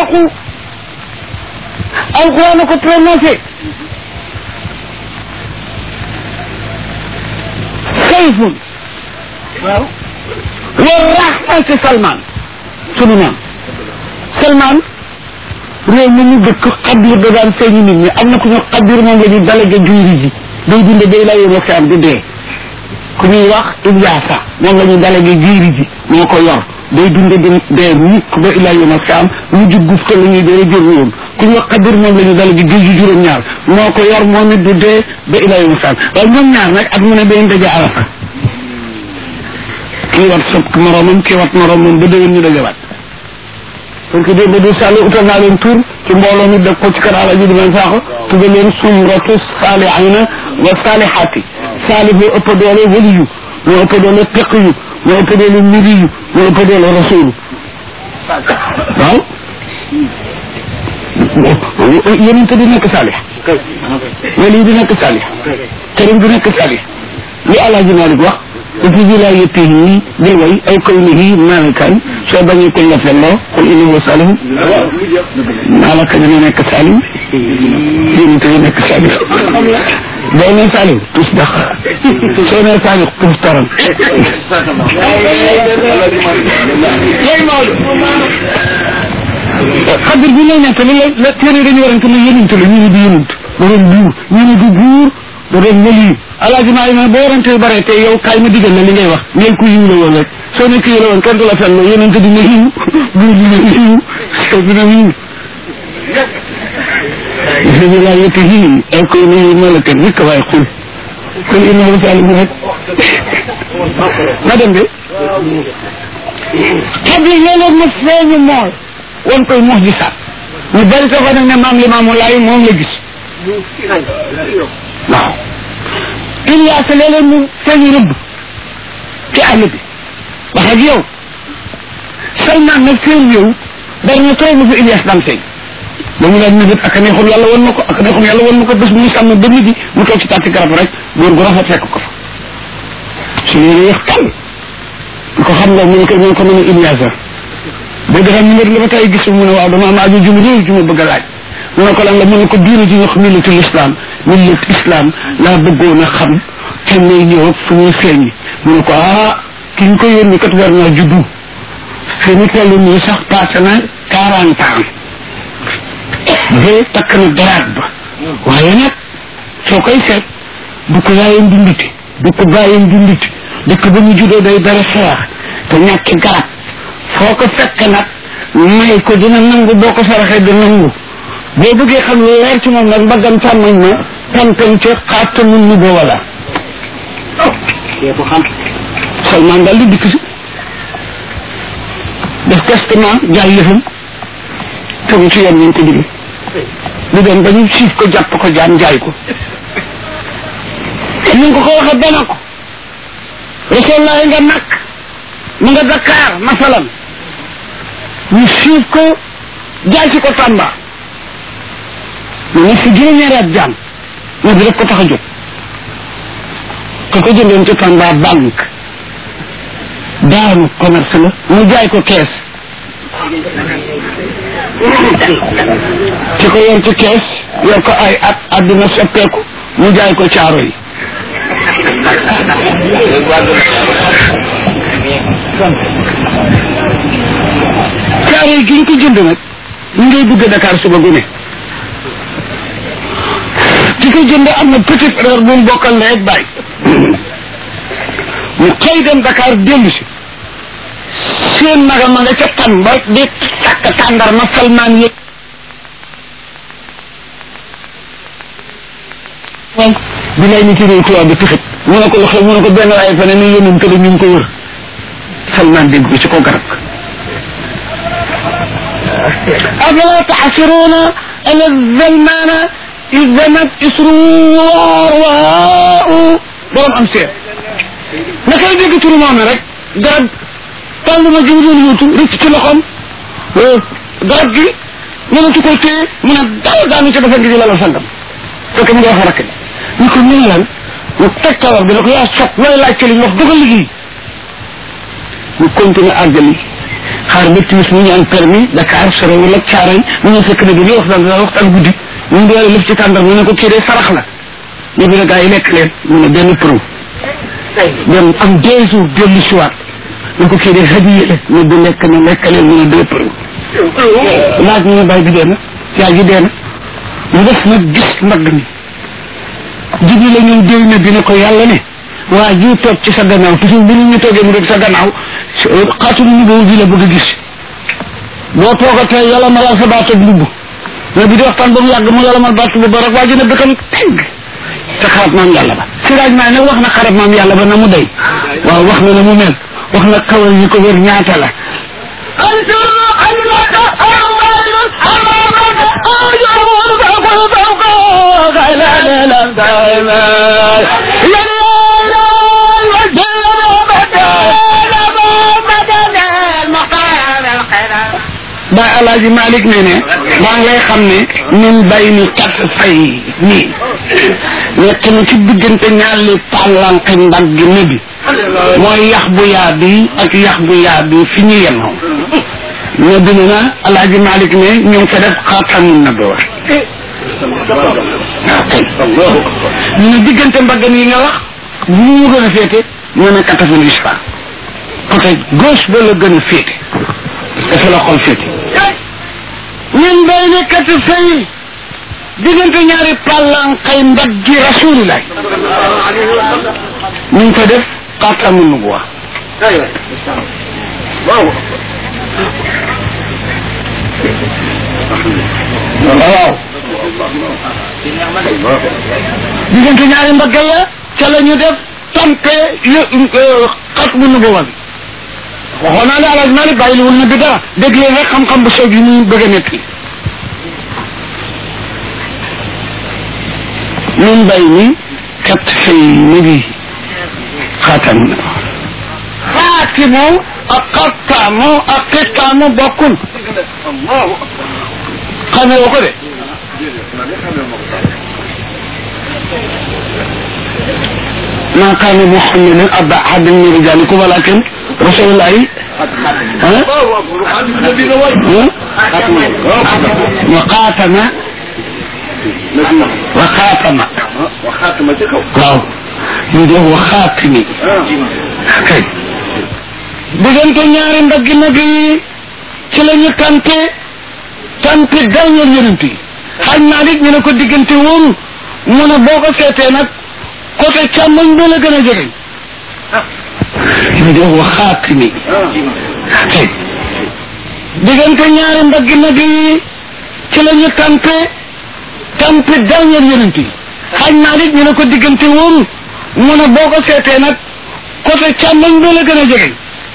yàqu alquran a ko prononcé sayfun waaw wa rahmati salman sunu maam salman réew mi ñu dëkk xadir da daan feeñu nit ñi am na ku ñu xadir moom la ñu dalage juyri ji day dunde day laa yóbbu fi am di dee ku ñuy wax Ilyasa moom la ñu dalage juyri ji moo ko yor day dunde di dee mukk ba ilaa yóbbu fi am mu jug guf la ñuy dee jël woon ku ñu wax xadir moom la ñu dalage géej gi juróom-ñaar moo ko yor moom it du dee ba ilaa yóbbu fi am waaye ñoom ñaar nag at mu ne day daje arafa kii wat sob moromam kii wat moromam ba déwén ñu dajewaat parce que démb du sàlli utal naa leen tur ci mbooloo mi def ko ci kër Alaaji di leen saaxo tudde leen sumratu saalihina wa saalihaati saalih moo ëpp doole waliyu moo ëpp doole teqiyu moo ëpp doole miriyu moo ëpp doole rasulu waaw yonente di nekk saalih waliyu di nekk saalih këram di nekk saalih li Alaaji Malik wax fi wilayatihi bil way aw kawnihi malikan soo bañee kuñ la felloo qul innahu salim malaka dina nekk salim yéen te nekk salim boo nee salim tus dax soo nee salim tus taran xadir bi lay nekk li la téere dañu warante ne yonent la ñu ne du yonent da doon buur ñu ne du buur da doon waliyu alaaji maa ma boo warante yu bare te yow kaay ma digal la li ngay wax ngeen ku yiw la woon rek soo nekk yiw la woon kenn du la fenn yonent dina yiw buur dina yiw soo dina yiw bi laa yëpp yiw ay koy ne yiw malakan rek waaye xul kon ina ma salim rek ma dem de xabli léeg-léeg ma feeñu mooy wan koy mox di saat ñu bari sa fa nag ne maam li maamu laay moom la gis waaw Ilias léeg-léeg mu feeñu rëbb ci àll bi wax ak yow Salman nag seen yow bari na trop lu fi Ilias daan feeñ ba mu daan nëbët ak a neexul yàlla wan na ko ak a neexul yàlla wan na ko bés bu mu sàmm ba midi mu toog ci tàtti garab rek góor gu rafet fekk ko fa su leen yéex tàll ko xam nga mu ne ko mu ne ko mën a Ilias boo defee numéro la ba tey gis mu ne waaw dama am aju jum réew ju ma bëgg a laaj mu ne ko lan la mu ne ko diine ji ñu wax millatul islam millat islam laa bëggoon a xam te may ñëw fu ñuy feeñi mu ne ko ah ki ñu ko yónni kat war naa juddu fi ñu toll nii sax passé na quarante ans ba takk na daraat ba waaye nag soo koy seet du ko yaayam di nditi du ko bàyyam di nditi dëkk ba mu juddoo day dara xeex te ñàkki garab foo ko fekk nag may ko dina nangu boo ko saraxee di nangu boo bëggee xam lu leer ci moom nag mbaggam càmmoñ ma tantan ca xaatamun nu boo wala ko xam Salman daal di dikk si def testament jaay yëfam tegu ci yoon ñu ko digg di dem ba ñu siif ko jàpp ko jaam jaay ko ni nga ko ko waxee dana ko rasulullah nga nakk mu nga Dakar masalan ñu siif ko jaay si ko Tamba mu ne si juróom-ñaari at jaam moo di rek ko tax a jóg ko ko jëndoon ci Tamba banque daanu commerce la mu jaay ko kees ci ko yor ci kees yor ko ay at àdduna soppeeku mu jaay ko caaro yi caaro yi gi ñu ko jënd nag ñu ngay dugg Dakar suba gu ne ci ko jënd am na petit frère bu mu bokkal ndey ak baay mu xëy dem Dakar dellu si seen maga ma nga ca tan ba di takk tàndar ma salmaan yëg bi lay ni ci réew tubaab bi tixit mu ne ko lu xew mu ne ko benn waaye fa ne ni yónnum tëdd ñu ngi ko wër salmaan dégg ko ci ko garab afala taxsiruuna ala zalmaana izamat isruwaar waa borom am seet naka la dégg turu moom rek garab tàll ma jiw doon yóotu rëcc ci loxoom garab gi mënatu ko téye mu ne daal daanu ci dafa ngi di lala sangam fekk mu ngi wax rakk ñu ko ñu lan mu teg kawar bi ne ko yaa sot looy laaj ci li ñu wax dafa liggéey ñu continuer àggali xaar ba timis mu ñu am permis Dakar sorewul ak Caaroy mu ñu fekk ne bi ñuy waxtaan dana waxtaan guddi ñu ngi doole lëf ci tàndar mu ne ko kii de sarax la ñu bi ne gaa yi lekk leen mu ne benn pro dem am deux jours dellu si waat ne ko kii de hadiya la ne bi lekk na lekk leen mu ne deux pro laaj ñu ne bàyyi bi dee na yaa ji dee na mu def nag gis mbagg mi jibi la ñun déy na dina ko yàlla ne waa ji toog ci sa gannaaw toujours bu nit ñi toogee mu def sa gannaaw xaatulu ñu boobu bi la bëgg a gis boo toogatee yàlla malal sa baat ak mbubb mais bi di waxtaan ba mu yàgg mu yàlla mal baat bu ba rek waa ji ne bëkkam tegg te xarab maam yàlla ba siraaj maa nag wax na xarab maam yàlla ba na mu day waaw wax na na mu mel wax na kawal yi ko wér ñaata la ba alaaji Malick ne ne maa ngi lay xam ne min bay ni kat fay nii nekk na ci diggante ñaari pàllanke mbagg ne bi mooy yax bu yaa bi ak yax bu yaa bi fi ñu yemoo ne bi ne na alaaji Malick ne ñu ngi ko def xaatamun na door waaw kay ñu ne diggante mbagg yi nga wax bu mu gën a féete ñu ne kataful isfa côté gauche ba la gën a féete dafa la xol féete ñun bay ne kat fay diggante ñaari pàllankay mbaggi rasulillah ñu ngi ko def xaatamu nubuwa waaw diggante ñaari mbagga ya ca la ñu def tampe xatmu nubuwa bi waxoon naa ne alaaj Malik bàyyi wul na bi dara dégg leen rek xam-xam bu soog yi muy bëgg a nekk min bay ni kat fay nabi xaatam na xaatimu ak xattaamu ak xittaamu bokkul xamee woo ko de ما كان محمد أبا أحد من رجالكم ولكن رسول الله ها؟ وخاتم وخاتم وخاتم تكو waaw ñu def waxaatimi kay diggante ñaari mbaggi nag yi ci la ñu tante tante dernier yonent yi xaaj naa nit ñu ne ko diggante woon mu ne boo ko seetee nag côté càmmoñ ba la gën a jege ñu def waxaatimi kay diggante ñaari mbaggi nag yi ci la ñu tante tante dernier yonent yi xaaj naa nit ñu ne ko diggante woon mu ne boo ko seetee nag côté càmmoñ ba la gën a jege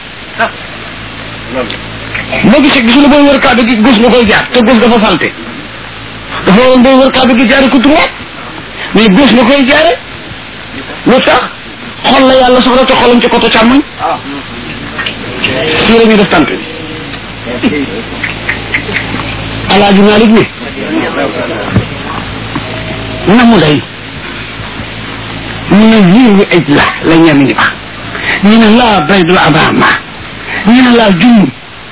boo gisee gis nga booy wër kàddu gi gus nga koy jaar te gus dafa salte dafa waroon booy wër kàddu gi jaare ko droit mais gus nga koy jaare lu tax xol la yàlla soxla te xolam ci côté càmmoñ fii la ñuy def tànk bi alaaji Malik ni na mu day ñu ne yiiru ej la la ñenn ñi wax ñu ne laa baydul abama ñu ne laa jumm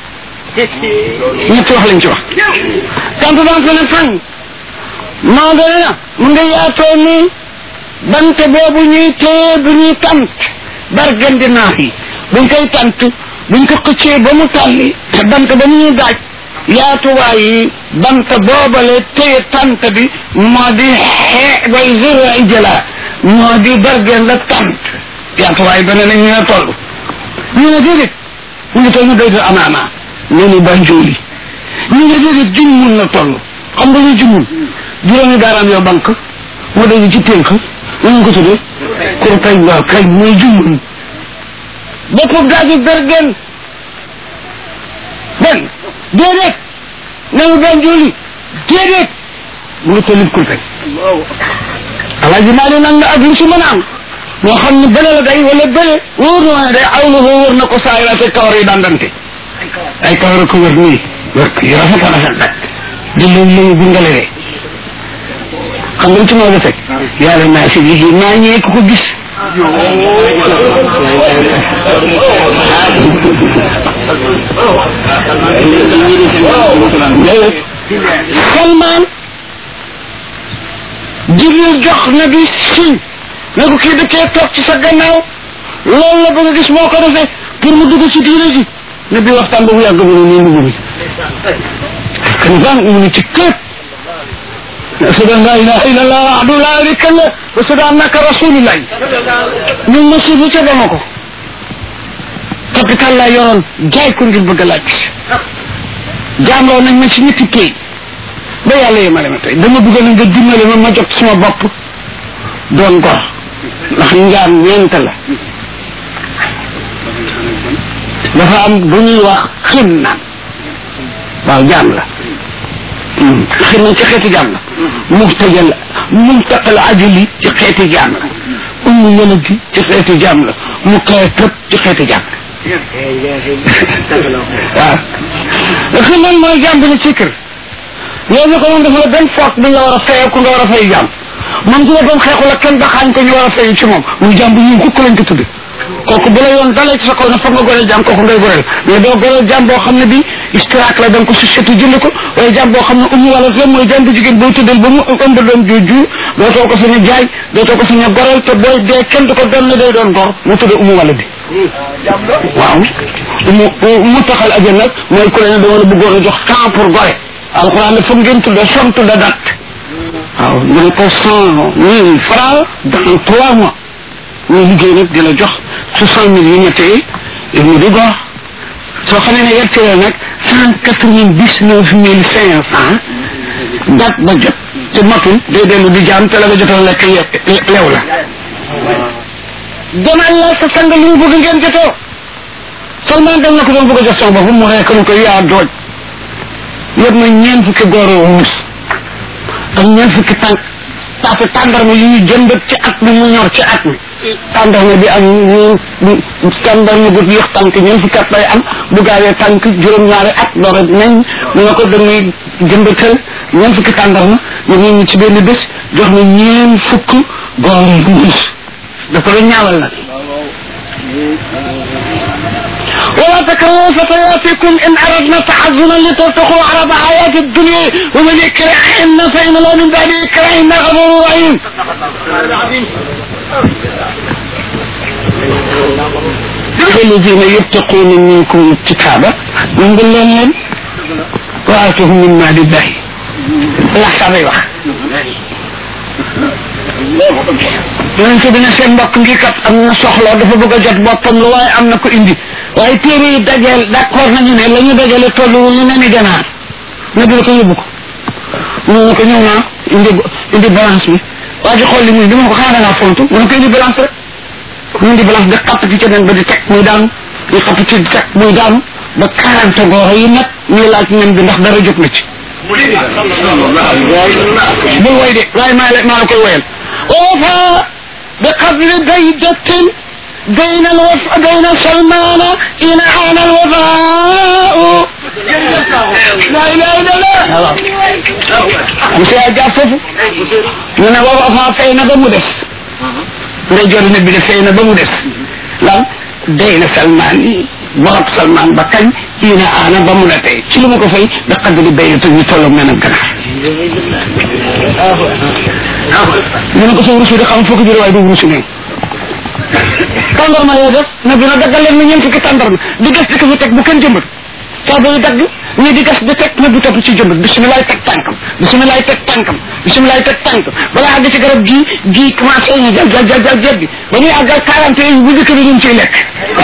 ñetti wax lañ ci wax tant dans ne fan maa doon na mu nga yaatoo ni bante boobu ñuy téye bu ñuy tant bargandi naax yi buñ koy tant buñ ko xëccee ba mu tàlli te bant ba mu ñuy daaj yaatuwaay yi bant boobale téye tant bi moo di xee bay zéro ay jëla moo di bargen la tant yaatuwaay ba ne nañ ñu ne toll ñu ne déedéet mu ngi toll ñu doy amaama ne ni banjooli ñu ne déedéet juñ mun na toll xam nga ñu jumun juróomi baaraam yoo bank moo doy ci tënk ñu ngi ko tuddee kur kay waaw kay mooy jumun boppam daaju bergen benn déedéet nañu banjooli déedéet mu ngi tollit kur kay alaaji maa nag na ak lu si mën a am moo xam ne bële la day wala bële wóor na ne day awlu ko wóor na ko saa yi te kawar yi dandante ay kawar ko wër nii wër yi rafet a rafet nag di leen leen bungale de xam nga ci moo teg yàlla naa si bi maa ñëwee ku ko gis Salman Jibril jox na bi siñ ne ko kii dëkkee toog ci sa gannaaw loolu la bëgg a gis moo ko defee pour mu dugg ci diine ji ne bi waxtaan ba mu yàgg mu ne nii mu ngi kan baan mu ne ci kër ashhadu an la ilaha illallah wahdahu la sharika lahu wa ashhadu annaka rasulullah ñun ma suufu ca dama ko capital laa yoroon jaay ko ngir bëgg a laaj jaamloo nañ ma ci ñetti kay ba yàlla yemale ma tey dama bëgg na nga dimbale ma ma jot suma bopp doon gor ndax njaam ñeent la dafa am bu ñuy wax xin naan waaw jaam la xin naan ci xeeti jaam la muxtajal mumtaqal ajali ci xeeti jaam la ummu yëlëg gi ci xeeti jaam la mu kay tëb ci xeeti jaam la waaw xin naan mooy jaam bi ne ci kër yow ñu ko moom dafa la benn foog bi nga war a fayee ku nga war a fay jaam moom ci boppam xeexu la kenn baxaañ ko ñu war a fay ci moom muy jaam bu ñu kukk lañ ko tudde kooku bu la yoon dalee ci sa kaw ne foog nga goreel jaam kooku ngay goreel mais doo goreel jaam boo xam ne bi istiraak la da nga ko société jënd ko waaye jaam boo xam ne umu wala la mooy jaam bu jigéen booy tuddal ba mu ëmb doom jooju dootoo ko sañ a jaay dootoo ko sañ a goreel te booy dee kenn du ko doon ne day doon gor mu tudde umu wala bi waaw mu mu taxal ajan nag mooy ku la ne dama la bëggoon a jox temps pour gore alxuraan la foog ngeen tudde som tudde date waaw mu ne ko cent mille francs dans trois mois muy liggéey nag di la jox soixante mille yu ñettee mu di góor soo xamee ne yegg la nag cent quatre vingt dix neuf mille cinq cent date ba jot te matul day dellu di jaam te la nga jotoon lekk lew la demal la sa sang li mu bëgg ngeen jotoo seulement dem na ko doon bëgg a jox sama bopp mu rekk mu ko yaa dooj yëpp na ñeent fukki góor wurus ak ñeent fukki tànk taatu tàndarma yu ñu jëmbat ci at mi mu ñor ci at mi tàndarma bi am ñeen tàndarma bu yéex tànk ñeent fukki at lay am bu gaawee tànk juróom-ñaari at doora nañ mu ne ko dañuy jëmbatal ñeent fukki tàndarma ñu ne ñu ci benn bés jox na ñeen fukk góor wurus da ko la ñaawal nag ولا تكرهوا فتياتكم ان اردنا تعزنا لترتقوا عرض حياة الدنيا ومن يكرهن فان الله من بعد يكرهن غفور رحيم الذين يتقون منكم الكتاب من قل لهم واتهم من مال الله لا حسابي wax yonente bi ne seen mbokk ngi kat am na soxla dafa bëgg a jot boppam lu waaye am na ko indi waaye téere yi dajeel d'accord nañu ne la ñu dajale tollu ñu ne ni ganaar ne dina ko yóbbu ko mu ne ko ñëw naa indi indi balance bi waa ji xool li muy di ma ko xanaa da ngaa fontu mu ne ko indi balance rek mu indi balance di xapp ci keneen ba di teg muy daanu di xapp ci di teg muy daanu ba quarante gooro yi nag ñuy laaj ñam bi ndax dara jóg na ci bul woy de waaye maa la maa la koy woyal ووفى بقدر بيدة بين الوف بين سلمان إن عان الوفاء لا إله إلا الله monsieur a jàpp foofu ñu ne wawafa fay na ba mu des nday jor nit bi de fay na ba mu des lan day na salman yi borop salman ba kañ ina aana ba mu la tey ci lu ma ko fay da qadri baynata ñu tolloog menam ganaar ñu ne ko sa wurus bi de xam foo ko jëlee waaye du wurusu ne tàndarma yoo def na dina daggal leen na ñeent fukki tàndarma di gas di ko fi teg bu kenn jëmbat saa bay dagg ñi di gas di teg na bu topp ci jëmbat bisimilaay teg tànkam bisimilaay teg tànkam bisimilaay teg tànkam balaa àgg ci garab gii gii commencé ñu jal jal jal jal jal bi ba ñuy àggal quarante yi bu njëkk bi ñu ngi ciy lekk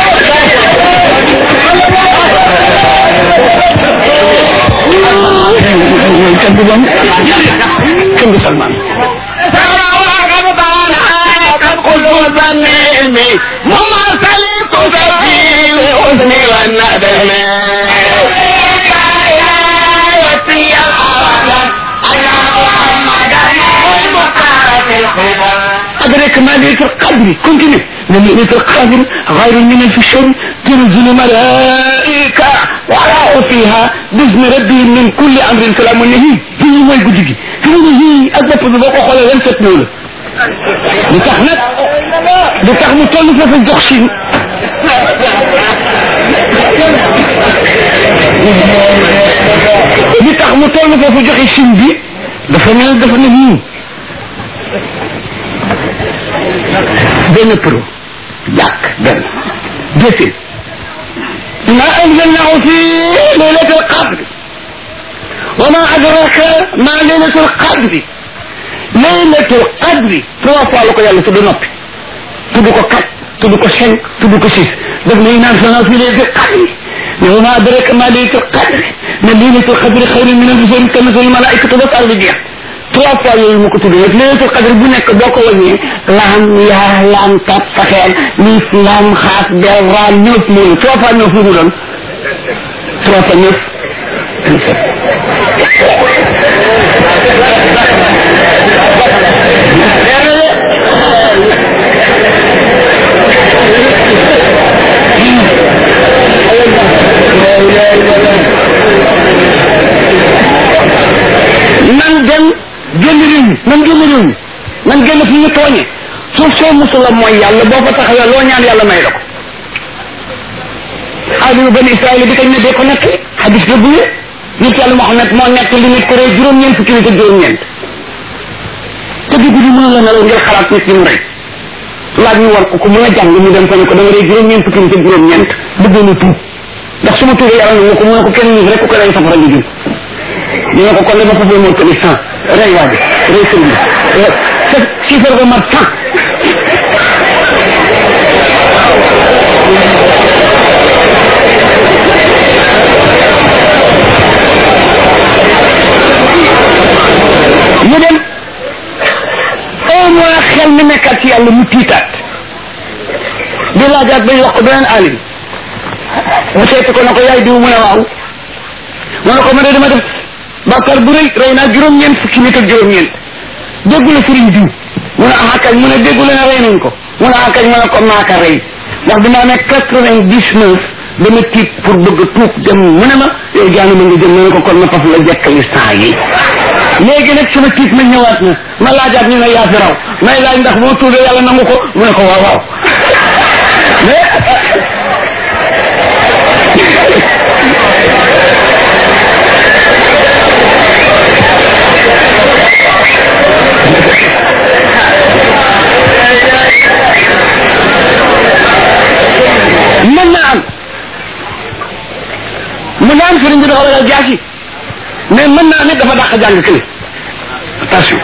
kenn du bam kenn du salman كل ظنين مماثل تسجي الحزن والندم أدرك ما ليلة القدر كنت ليلة القدر غير من في الشر تنزل ملائكة وراء فيها بإذن ربهم من كل أمر سلام النهي هي ما يقول هي أدرك بذوق وقال ينسى نوله li tax nag li tax mu toll foofu jox si li tax mu toll foofu joxe sim bi dafa mel dafa ne nii benn pro jàkk benn deuxième ما أنزلناه في ليلة القدر وما أدراك ما ليلة القدر ليلة القدر trois fois la ko yàlla tudd noppi tudd ko quatre tudd ko cinq tudd ko six daf ne naan sana fi ليلة القدر mais وما أدراك ما ليلة القدر ne ليلة القدر خير من ألف شهر تنزل الملائكة ba saar bi jeex trois fois yooyu mu ko tudd nag laylatul qadr bu nekk boo ko wàññee laam yaa laam tat saxeel liif laam xaas bel raa neuf moolu trois fois neuf lu mu doon trois fois neuf nan dem génn réew mi nan génn réew mi nan génn fi ñu tooñe suuf soo musula mooy yàlla boo fa taxawee loo ñaan yàlla may la ko aadama bani israël bi kañ ne dee ko nekk xadis la bu wér nit yàlla Muhammad moo nekk li nit ko rey juróom-ñeent fukki nit ak juróom-ñeent te di guddi mën la nelaw ngir xalaat nit ñi mu rey laaj ñu war ko ku mën a jàng mu dem fa ne ko dama rey juróom-ñeent fukki nit ak juróom-ñeent bëggoon a tuub ndax su ma tuubee yàlla na ko mu ne ko kenn nit rek ku ko rey safara ñu jëm ñu ne ko kon dama foofu moo tëli cent rey waa ji rey sëñ bi sa chiffre ba mat cent ñu dem un mois xel mi nekkaat ci yàlla mu tiitaat di laajaat bañ wax ko beneen alim mu seeti ko na ko yaay diw mu ne waaw mu ne ko ma de dama def bàkkaar bu rëy rey naa juróom-ñeent fukki nit ak juróom-ñeent déggu la sëriñ diw mu ne ah kañ mu ne déggu la ne rey nañ ko mu ne ah kañ mu ne ko maaka rey ndax bi ma amee quatre-vingt-dix-neuf dama tiit pour bëgg tuub dem mu ne ma yow jaanu ma nga jëm ma ne ko kon ma faf la jekkali saa yi léegi nag sama tiit ma ñëwaat na ma laajaat ñu ne yaa fi raw may laaj ndax boo tuubee yàlla nangu ko mu ne ko waaw waaw mais mën naa am mën naa am sëriñ bi dafa ragal jaasi mais mën naa ne dafa dàq jàng kële attention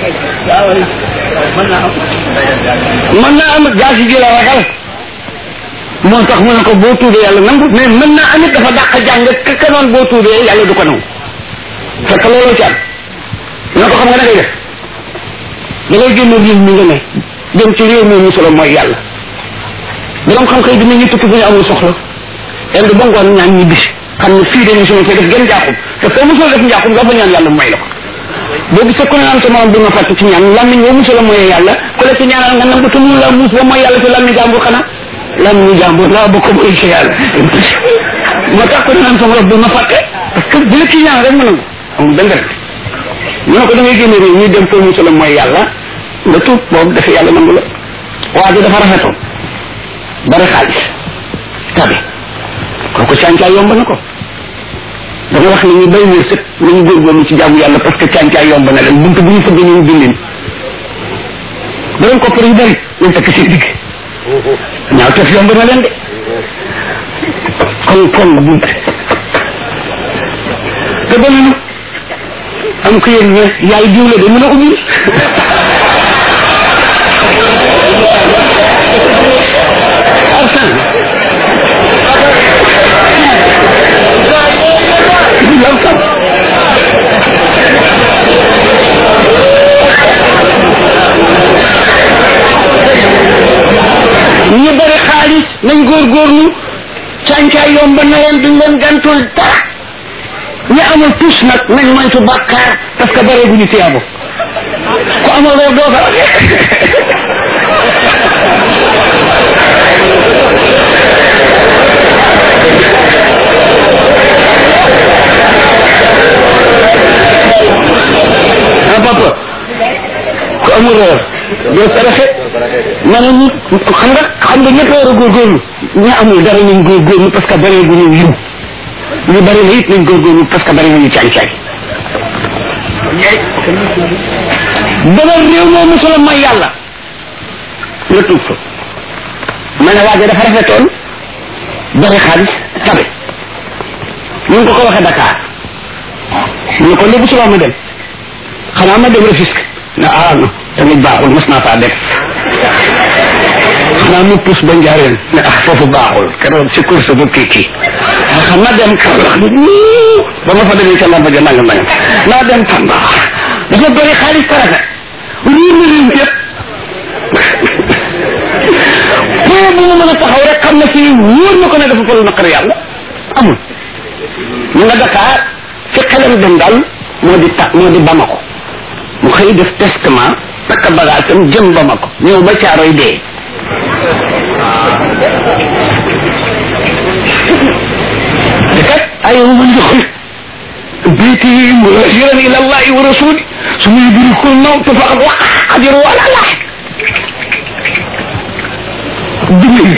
mën naa am jaasi ji la ragal moo tax mu ne ko boo tuubee yàlla nangu mais mën naa am it dafa dàq jàng ka ka noon boo tuubee yàlla du ko nangu fekk looloo ci am ñoo ko xam nga da ngay def da ngay génn réew mi nga ne dem ci réew mi musula mooy yàlla borom xam-xam dina ñu tukki bu ñu amul soxla indi ba ngoon ñaan ñi bis xam ne fii de mosuma fee def gën njaaxum te foo mosula def njaaxum nga fa ñaan yàlla mooy la ko boo gisee ku ne naan sa morom bi ma fàtte ci ñaan lammiñ boo mosula mooyee yàlla ku la ci ñaanal nga nangu te mun la muus ba mooy yàlla te lammiñ jàmbur xanaa lammiñ jàmbur laa bokk mooy ci yàlla moo tax ku ne naan sa morom bi ma fàtte parce que bu la ci ñaan rek mu nangu amul benn rek ñu ne ko da ngay génne réew ñuy dem foo mosula mooy yàlla nga tuub boobu dafa yàlla nangu la waa ji dafa rafetoon bari xaalis tabe kooku càncaay yomb na ko dama wax ne ñu bay wërsëg nañu góorgóorlu ci jaamu yàlla parce que càncaay yomb na leen bunt bu ñu fëgg ñu ubbi leen borom koppar yu bari nañ takk seen digg ñaaw tef yomb na leen de kon kon bunt te ba nu am ko yéen ne yaay diw la de mën a ubbi arsan ñu bari xaalis nañ góorgóorlu càncaay yomb na leen duñ leen gantul dara ñi amul tus nag nañ moytu bàkkaar parce que bare bu ñu tiyaabo ku amul weer doo fa ah papa ku amul reer doo saraxe ma ne nit xam nga xam nga ñëpp war a góorgóorlu ñi amul dara nañ góorgóorlu parce que bare bu ñu yiw ñu bari na it nañ góorgóorlu parce que bari nañu caay-caay dama réew moo mosula mooy yàlla nga tuub fa ma ne waajo dafa rafetoon bari xaalis tabe ñu ngi ko ko waxee Dakar ñu ne ko léegi suba ma dem xanaa ma dem Rufisque na ah non tamit baaxul mos naa faa def xanaa mu pus ba njaareen ne ah foofu baaxul keroog ci course bu kii kii xam naa dem Kaolack ba ma fa demee ca lamba ja nangam nangam naa dem Tamba dafa bëri xaalis taraka riir na riir yëpp foo bu mu mën a taxaw rek xam na fii wóor na ko ne dafa fa lu naqari yàlla amul mu nga Dakar fi xelam dem daal moo di ta moo di Bamako mu xëy def testament takk bagaasam jëm Bamako ñëw ba caaroy dee te kat ay man joxul بيتي مهاجرا الى الله ورسوله ثم يدركه الموت فقد وقع اجره على الله دمي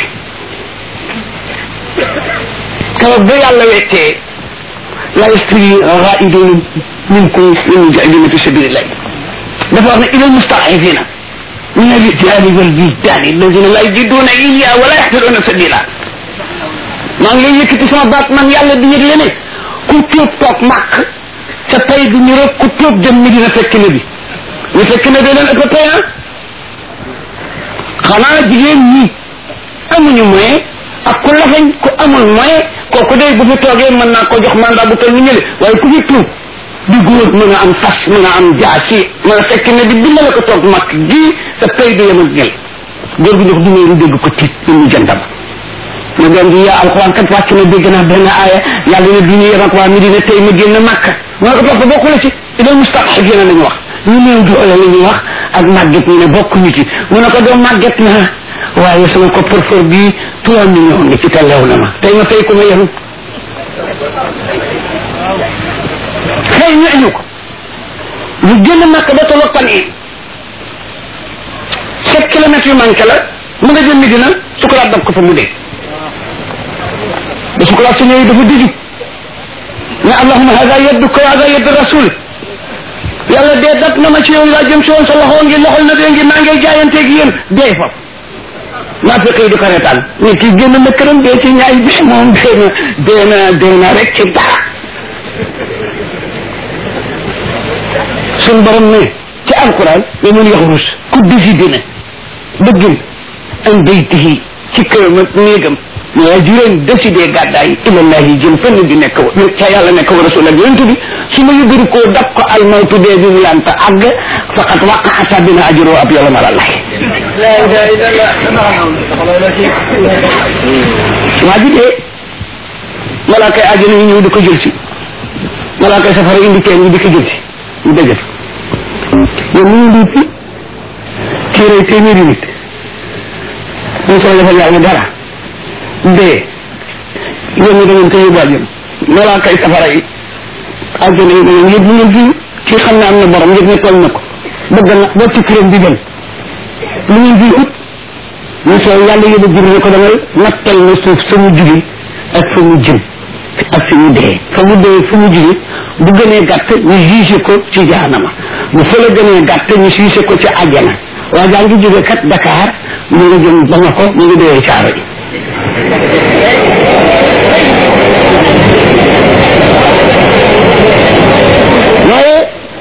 كما بي الله ويتي لا يستوي غائدون منكم من المجاهدين في سبيل الله دفعنا الى المستضعفين من الرجال والبلدان الذين لا يجدون اياه ولا يحسنون سبيلا maa ngi lay yëkkati sama baat man yàlla di yëgle ne ku tuub toog màkk sa tey du ñu rek ku tuub dem mi dina fekk ne bi ñu fekk ne dee leen ëpp tey ah xanaa jigéen ñi amuñu moyen ak ku lafañ ku amul moyen kooku day bu fi toogee mën naa ko jox mandat bu toll ni ñële waaye ku fi tuub di góor mën a am fas mën a am jaasi mën a fekk ne bi dimbale ko toog màkk gii sa tey du yem ak ñël góor gi jox du meeru dégg ko tiit ñu ñu jantam ma doon di yaa alxuraan kat wàcc na dégg naa benn aaya yàlla ne du ñu yem ak waa Medina tey ma génn Màkka ma ne ko topp bokku la ci ilal mustad'afiina la ñu wax ñu néew doole la ñuy wax ak màgget ñu ne bokkuñu ci mu ne ko doom màgget naa waaye sama coffre-fort bii trois millions ngi ci te lew na ma tey ma fay ko ma yenu xëy ñu enu ko ñu génn Màkka ba tolloog pan in sept kilomètres yu manqué la mu nga jëm Medina sukuraat dab ko fa mu dee ba sukuraat si ñëwee dafa diju ne allahuma hada yadduka wa hada yaddu rasul yàlla dee dat na ma ci yow laa jëm si woon sa loxo ngi loxol na dee ngi maa ngay jaayanteeg yéen dee fa naa fekk yi di ko reetaan ne kii génn na këram dee ci ñaay bis moom dee na dee na dee na rek ci dara sun borom ne ci alquran ne mun yaxrus ku décidé ne bëggin an baytihi ci këram ak néegam mais juróom décidé gàddaay ilallahi jëm fenn di nekk ca yàlla nekk wa rasul ak yonent bi su ma yëgëri koo dab ko almawtu dee bi mu lanta àgg faqat waqaata bina ajroo ab yolam alallahi waa ji dee malaakay àjjana yi ñëw di ko jël si malaakay safara indi kenn ñi di ko jël si ñu dëgg yow mu ngi fi kii rey téeméeri nit ñu soo defal yàlla dara dee yéen ñi da ngeen ko yóbbu àjjana malaaka yi safara yi àjjana yi da ngeen yëpp ngeen fi kii xam ne am na borom yëpp ne tooñ na ko bëgg na boo ci këram di dem lu ngeen fi ut ñu soo yàlla yóbbu jibri ne ko damay nattal na suuf sa mu jugi ak fa mu jëm ak fi mu dee fa mu dee fa mu jugi bu gënee gàtt ñu jugé ko ci jaanama bu fa la gënee gàtt ñu jugé ko ci àjjana waa jaa ngi jóge kat Dakar mu nga jëm ba nga ko mu ngi dee caaro ji waaye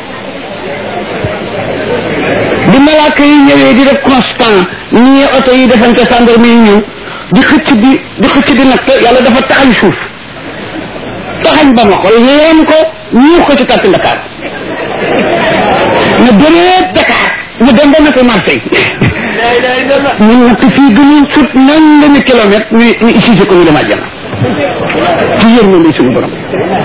bi malaaka yi ñëwee di def constant ñii oto yi defante gendarme yi ñëw di xëcc di di xëcc di nag yàlla dafa taxañ suuf taxañ ba ma ko leen ko ñuux ko ci tàtti Dakar na bëreet Dakar ñu dem ba nekk Marseille ñu natt fii gënul sut nangami kilomètre ñu ñu utilisé ko ñu dem àjjana ci yërmande suñu borom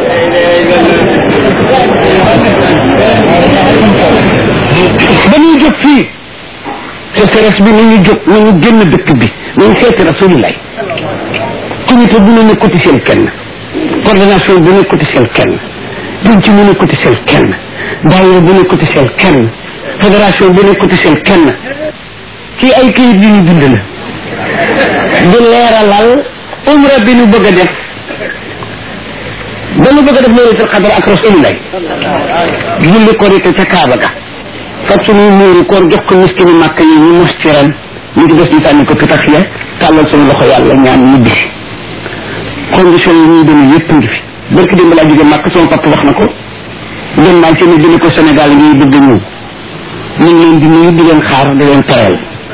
ba ñuy jóg fii sécheresse bi nañu jóg nañu génn dëkk bi nañu seeti rasulillah comité bu ne ne cotisel kenn coordination bu ne cotisel kenn penc bu ne cotisel kenn daayira bu ne cotisel kenn fédération bu ne cotisel kenn kii ay kayit yu ñu bind la di leeralal umra bi ñu bëgg a def dama bëgg a def laylatul qadr ak rasulillah julli korite ca Kaaba ga fab suñuy muuru koor jox ko miskini màkk yi ñu mos ci ren ñu ngi des ñu sànni ko pitax ya tàllal suñu loxo yàlla ñaan ñu bisi condition yi ñuy demee yëpp ngi fi barki démb laa jóge màkk sama papa wax na ko dem naa ci ne jële ko Sénégal ngiy bëgg a ñëw ñu ngi leen di nuyu di leen xaar di leen teral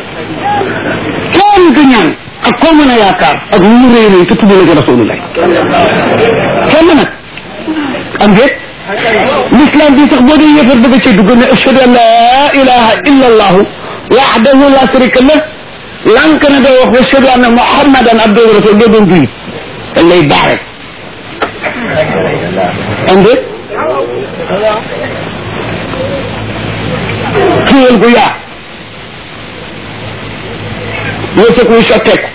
kenn du ñaan ak koo mën a yaakaar ak lu mu rëy rëy te tudd la ci rasulullah kenn nag am déet l'islam bi sax boo dee yëfar bëgg cee dugg ne ashhadu an la ilaha illa allahu wahdahu la sharika lah lank na doo wax wa ashhadu anna muhammadan abduhu wa rasul doo doon julit dañ lay baare am déet xéewal gu yaa wërsëg wuy sotteeku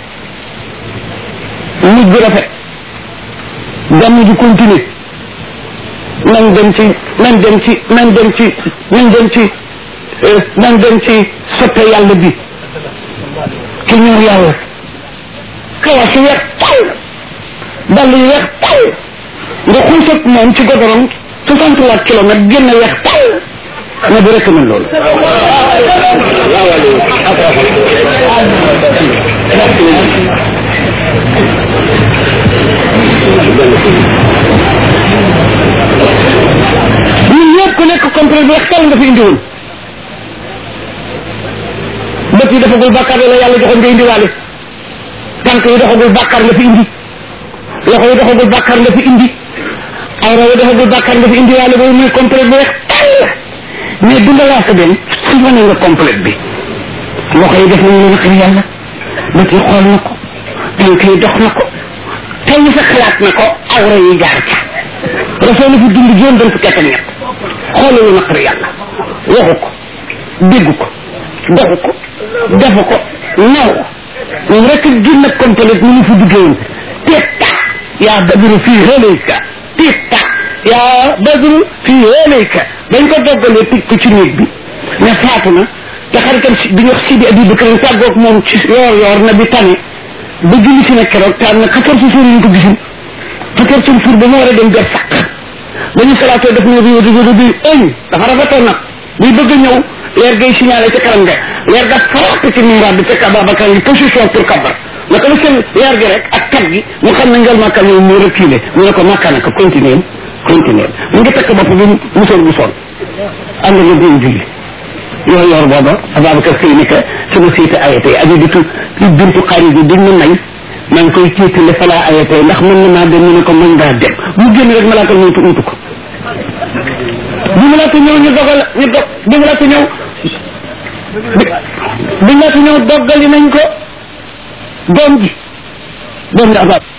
mujj gu rafet gàmm ju continuer nan dem ci nan dem ci nan dem ci nan dem ci nan dem ci soppe yàlla bi ki ñëw yàlla kawas yi weex tàll dàll yi weex tàll nga xuusat moom ci godorom soixante trois kilomètres génn weex tàll nga di rek mën loolu ñun ñëpp ku nekk complet bi waxtaan nga fi indiwoon bët yi dafagul bàkkaar la yàlla joxoon nga indiwaale tànk yi doxagul bàkkaar nga fi indi loxo yi doxagul bàkkaar nga fi indi awra yi doxagul bàkkaar nga fi indiwaale boobu muy complet bi weex tàll mais dundalaa sa dem sifane nga complet bi loxo yi def nañu leen xëy yàlla bët yi xool na ko tànk yi dox na ko tey sa xalaat na ko awra yi jaar ca rasul fi dund juróom benn fukki at ak ñett xoolalu naqari yàlla waxu ko déggu ko doxu ko defu ko naw ko moom rek génn complet ni mu fi duggee woon titta yaa badru fii halayka titta yaa badru fii halayka dañ ko doggalee tëj ko ci néeg bi ne faatu na te xaritam si bi ñu wax Sidi Abi Bakar tàggoog moom ci yoor yoor na bi tane ba julli si na keroog te am na quatorze jours yi ñu ko gisul quatorze jours ba mu war a dem ber sàq ba ñu salaatoo def ne rio rio bi ëñ dafa rafetoon nag buy bëgg a ñëw leer gay signalé ca kanam nga leer ga faraat ci mimbar bi fekk Ababacar ngi position pour kabar naka la seen leer gi rek ak kat gi mu xam ne ngel màkka ñëw mu reculé mu ne ko màkka naka continuer continuer mu ngi tekk bopp bi musoor bu sol am na nga koy julli yor yor booba Ababacar xëy ni que sama siite ayatee aji ditu bintu xarit bi dañ ma may maa ngi koy tiitale falaa ayatee ndax mën na maa dem ñu ne ko mën ngaa dem mu génn rek malaaka ñëw tu utu ko bi malaaka ñëw ñu dogal ñu dog bi malaaka ñëw bi malaaka ñëw doggali nañ ko doom ji doom ji abab